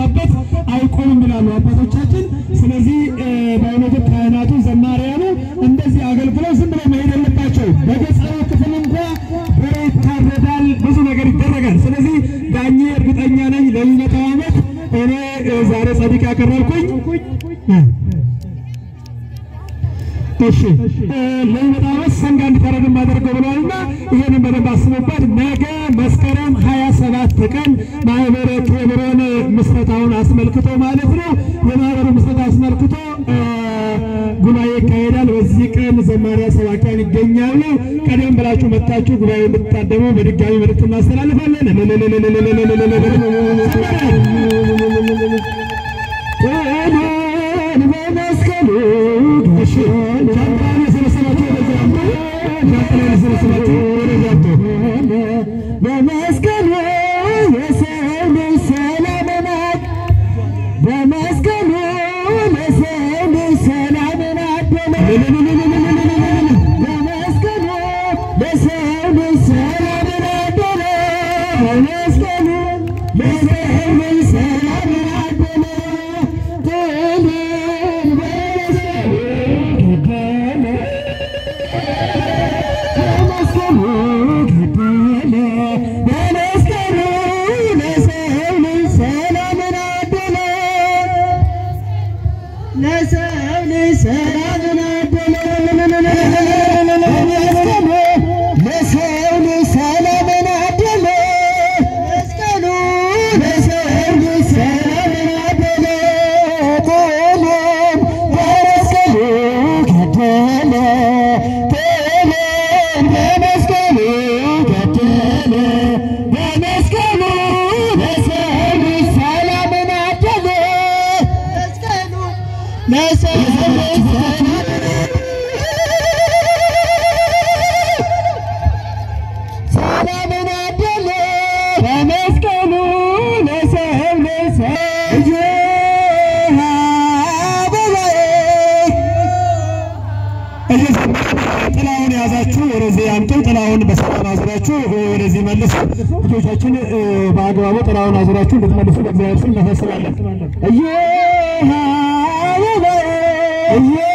ካልተገባበት አይቆምም ይላሉ አባቶቻችን። ስለዚህ በእውነቱ ካህናቱ ዘማሪያኑ እንደዚህ አገልግለው ዝም ብለው መሄድ የለባቸው። በገጸሩ ክፍል እንኳ በሬ ይታረዳል፣ ብዙ ነገር ይደረጋል። ስለዚህ ዳኜ እርግጠኛ ነኝ ለሚመጣው ዓመት እኔ ዛሬ ጸዲቅ ያቀረብኩኝ እሺ ለሚመጣው ዓመት ሰንጋ እንዲታረድ ማደርገው ብለዋልና ይሄንን በደንብ አስቡበት። ነገ መስከረም ሀያ ሰባት ቀን ማህበረ ኬብሮን ምስረታውን አስመልክቶ ማለት ነው የማህበሩ ምስረታ አስመልክቶ ጉባኤ ይካሄዳል። በዚህ ቀን ዘማሪያ ሰባኪያን ይገኛሉ። ቀደም ብላችሁ መጥታችሁ ጉባኤ እንድትታደሙ በድጋሚ መልዕክት እናስተላልፋለን። በመስቀሉ ሻንጣን የሰበሰባችሁ ወደዚያ አምጡ። ሻንጣን የሰበሰባችሁ ወደዚያ አምጡ። በመስቀሉ የሰው ልጅ ሰላምን አድ በመስቀሉ ለሰው ልጅ ሰላምን አደለ። በመስቀሉ ለሰው ልጅ ሰላምን አደለ። በመስቀሉ ለሰው ልጅ ሰላምን አደለ። ድልን በመስቀሉ ገደለ። በመስቀሉ ገደለ። በመስቀሉ ለሰው ልጅ ሰላምን አደለ። ለሰው ልጅ ሰላምን አደለ። በመስቀሉ ለሰው ልጅ ሰላምን አደለ። መስቀሉ ለሰው ልጅ ሰላምን አደለ። ጥልን በመስቀሉ ገደለ። ጥልን በመስቀሉ ገደለ። በመስቀሉ ለሰው ልጅ ሰላምን አደለ። መስቀሉ ለሰው ልጅ ሰላምን ሰላምን አደለ። በመስቀሉ ለሰው ልጅ ጥላውን የያዛችሁ ወደዚህ አምጡ። ጥላውን በሰላም አዙራችሁ ወደዚህ መልሱ። ልጆቻችን በአግባቡ ጥላውን አዙራችሁ እንድትመልሱ በእግዚአብሔር ስም እናሳስባለን። እየ